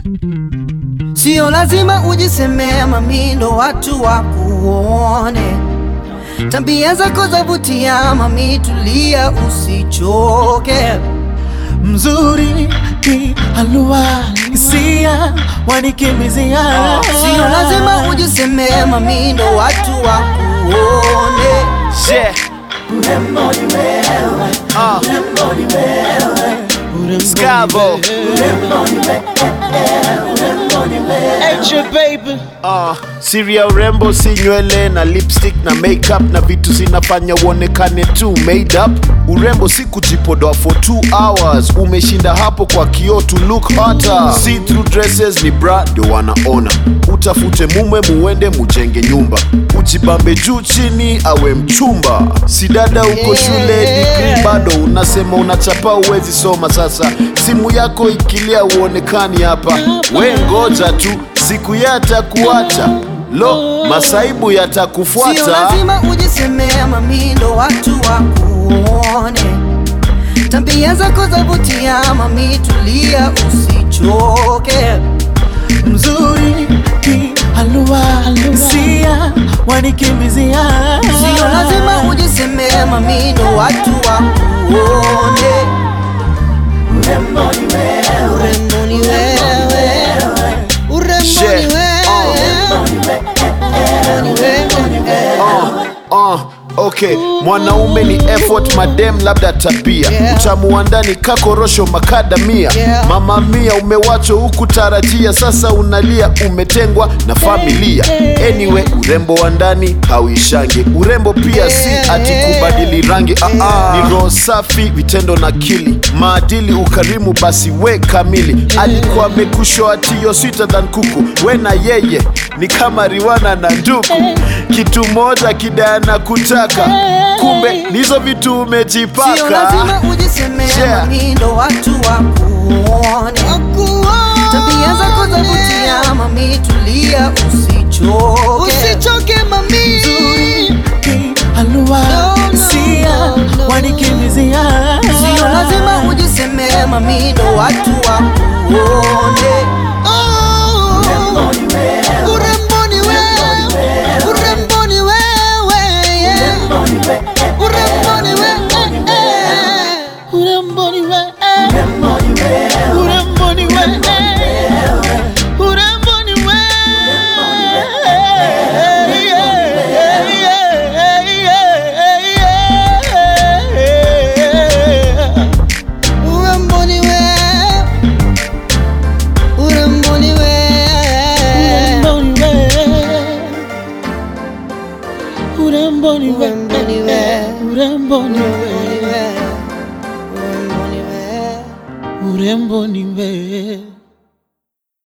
Sio lazima ujisemea mami ndo watu wakuone. Tabia zako zavutia mami, tulia usichoke. Mzuri ki alua hisia wanikimbizia. Sio lazima ujisemea mami ndo watu wakuone. Yeah. Ah. Scavo. Ah, siri ya urembo si nywele na lipstick na makeup na vitu zinafanya uonekane tu made up. Urembo si kujipodoa for 2 hours, umeshinda hapo kwa kioo to look hotter. See through dresses ni bra ndio wanaona. Utafute mume muende mujenge nyumba, ujibambe juu chini awe mchumba. Si dada uko shule degree bado unasema unachapa uwezi soma. Sasa simu yako ikilia uonekani hapa, we ngoja tu siku yatakuacha. Lo, masaibu Sio yatakufuata. lazima ujisemea mami ndo watu wakuone. Tabia zako zavutia mami, tulia usichoke. Mzuri ki alua hisia wanikimbizia. Sio lazima ujisemea mami ndo watu wakuone. Urembo ni wewe, urembo ni Shit. wewe, urembo ni wewe. Uh, okay, mwanaume ni effort, madem labda tabia Yeah. utamu wa ndani kakorosho makadamia Yeah. mama mia umewachwa huku tarajia, sasa unalia umetengwa na familia. Anyway, urembo wa ndani hauishangi, urembo pia si ati kubadili rangi. Ah, ah. Ni roho safi, vitendo na akili, maadili, ukarimu, basi we kamili. Alikuwa amekushoa atiyo sweeter than kuku, we na yeye ni kama Riwana na Nduku, kitu moja kidana kutaka, kumbe nizo vitu Sio umejipaka. lazima ujisemea Yeah. mami ndo watu wakuone. Tabia zako zavutia mami, tulia usichoke. Usichoke mami. Ki alua No, no, hisia no, no. wanikimbizia. Sio lazima ujisemea mami ndo watu wakuone. Urembo ni wewe, urembo ni wewe, urembo ni wewe. Urembo ni wewe. Urembo ni wewe. Urembo ni wewe. Urembo ni wewe. Urembo ni wewe, urembo ni wewe. Urembo ni wewe. Urembo ni wewe. Urembo ni wewe. Urembo ni wewe. Urembo ni wewe. Urembo ni wewe.